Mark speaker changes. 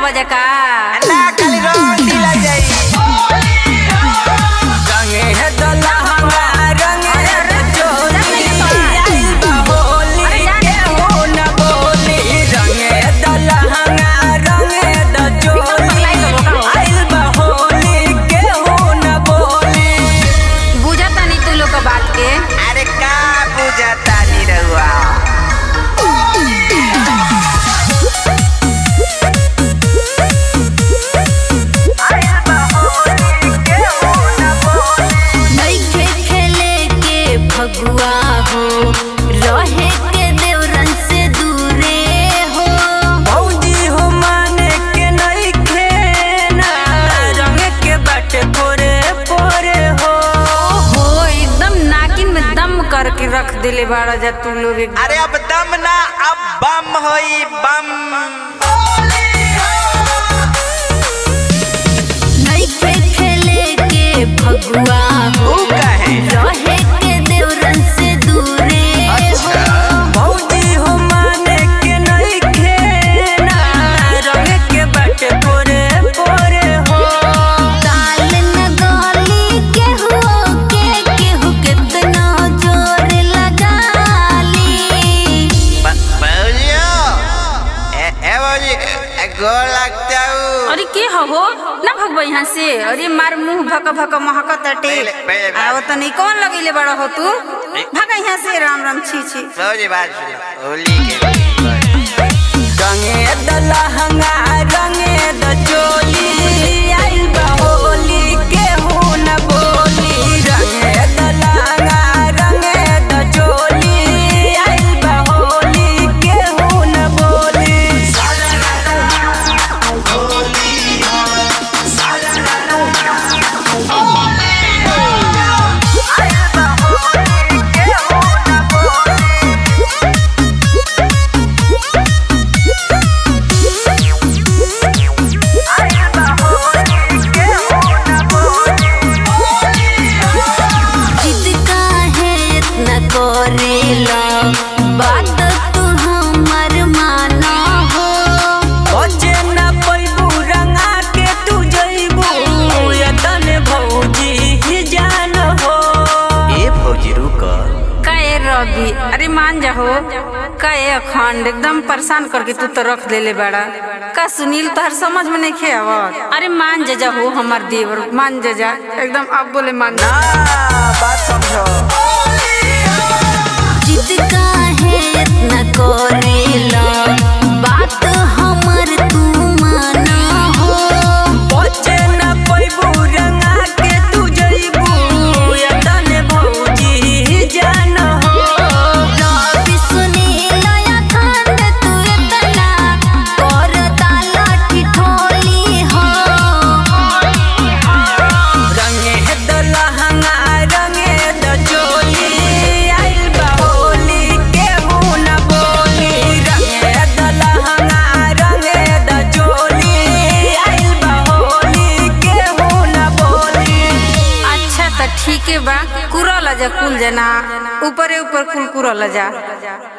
Speaker 1: बजे का
Speaker 2: ना खाली रंग ढीला जाई रंगे है दलहंगा रंगे है चोली आइल बा होली के हो न बोली रंगे है दलहंगा रंगे है द चोली आइल बा होली के हो न बोली
Speaker 1: बुझता नहीं तू लोग का बात के
Speaker 2: अरे का बुझाता नी रहुआ आइल बा होली के हो न बोली
Speaker 3: नइखे खेले के फगुआ हो रहे के देवरन से दूरे हो
Speaker 2: भौजी हो माने के नहीं खेना रंग के बट पोरे पोरे हो
Speaker 1: हो एकदम नाकिन में दम करके रख दिले बाड़ा जा तू लोग एकदम।
Speaker 2: अरे अब दम ना अब बम होई बम
Speaker 3: नइखे खेले के फगुआ हो
Speaker 2: ऊ कहे
Speaker 3: रहे के देवरन से दूरे हो
Speaker 2: भौजी हो माने के नहीं खेना रंग के बट पोरे पोरे हो
Speaker 3: ताल न गली केहू के केहू कितना जोर लगा ली
Speaker 2: भौजियो ए ए भौजी गोर लगता हूँ
Speaker 1: अरे के हो ना भगवा यहाँ से अरे मार मुंह भक भक महकत अटे
Speaker 2: पहले- पहले बात-
Speaker 1: आओ तो नहीं कौन लगेले बड़ा हो तू भगा यहाँ से राम राम छी छी
Speaker 2: भौजी बात सुनो, होली के रंगे दलहंगा रंगे द चोली आइल बा होली के हो न बोली रंगे दलहंगा रंगे द चोली आइल बा होली के हो न बोली आइल बा होली के हो न बोली
Speaker 3: जिद काहे इतना करेला बात तू हमर माना हो
Speaker 2: बचे न पैबू रंगा के तू जइबू यतन भौजी ही जान हो ए भौजी रुक
Speaker 1: कहे रवि अरे मान जा हो कहे अखंड एकदम परेशान करके तू तो रख देले बड़ा का सुनील तोहर समझ में नहीं खे आवत अरे मान जा जा हो हमार देवर मान जा जा एकदम अब बोले मान जा
Speaker 2: ना बात समझो
Speaker 3: जिद काहे इतना करेला बात हमर तू माना हो
Speaker 2: बचे न पैबू रंगा के तू जइबू यतन भौजी ही जान हो
Speaker 3: रवि सुनील अखंड तू इतना करता लाठी ठोली हो
Speaker 2: रंगे दलहंगा रंगे द चोली आइल बा होली के हो न बोली रंगे दलहंगा रंगे द चोली आइल बा होली के हो न बोली
Speaker 1: अच्छा तो ठीक है बा कुरल जा कुल जना ऊपरे ऊपर कुल कुरल जा